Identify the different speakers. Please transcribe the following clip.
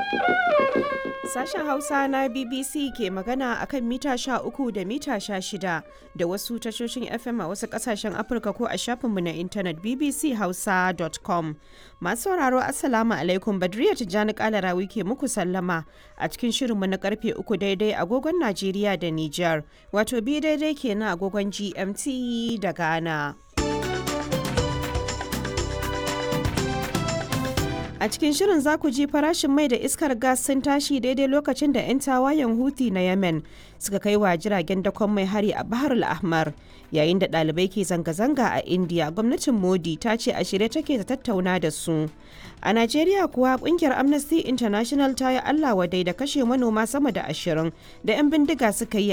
Speaker 1: Sashen Hausa na BBC ke magana a kan mita uku da mita shida da wasu tashoshin FM a wasu kasashen Afirka ko a shafinmu na intanet bbchausa.com. Masu sauraro Assalamu alaikum Badriya Tijjani Kalarawi ke muku sallama a cikin shirinmu na karfe uku daidai agogon Najeriya da Nijar, wato bi daidai kenan agogon GMT da Ghana. A cikin shirin za ku ji farashin mai da iskar gas sun tashi daidai lokacin da 'yan tawayen Houthi na Yemen suka kai wa jiragen dakon mai hari a Bahar al-Ahmar. Yayin da ɗalibai ke zanga-zanga a India, gwamnatin Modi ta ce a shirye take ta tattauna da su. A Najeriya kuwa kungiyar Amnesty International ta yi Allah wadai da kashe manoma sama da ashirin da 'yan bindiga suka yi